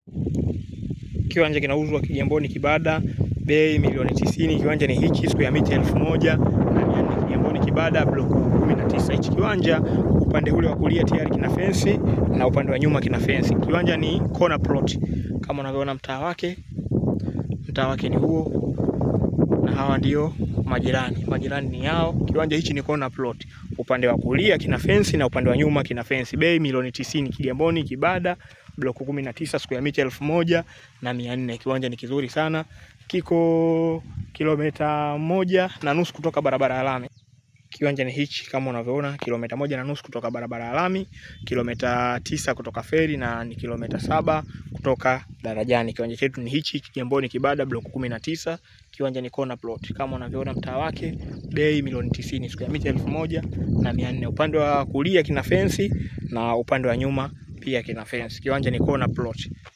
Kiwanja kinauzwa Kigamboni Kibada, bei milioni tisini. Kiwanja ni hichi, siku ya mita elfu moja na mia nne Kigamboni Kibada, block 19. Hichi kiwanja upande ule wa kulia tayari kina fensi na upande wa nyuma kina fensi. Kiwanja ni corner plot kama unavyoona mtaa wake, mtaa wake ni huo, na hawa ndio majirani. Majirani ni hao. Kiwanja hichi ni corner plot, upande wa kulia kina fensi na upande wa nyuma kina fensi. Bei milioni tisini. Kigamboni Kibada, block 19, siku ya mita elfu moja na mia nne. Kiwanja ni kizuri sana, kiko kilomita moja na nusu kutoka barabara ya lami. Kiwanja ni hichi kama unavyoona, kilomita moja na nusu kutoka barabara ya lami, kilomita tisa kutoka feri na ni kilomita saba kutoka darajani. Kiwanja chetu ni hichi Kigamboni Kibada, block 19. Kiwanja ni corner plot kama unavyoona mtaa wake, bei milioni tisini, siku ya mita elfu moja na mia nne. Upande wa kulia kina fensi na upande wa nyuma pia kina fensi. Kiwanja ni corner plot.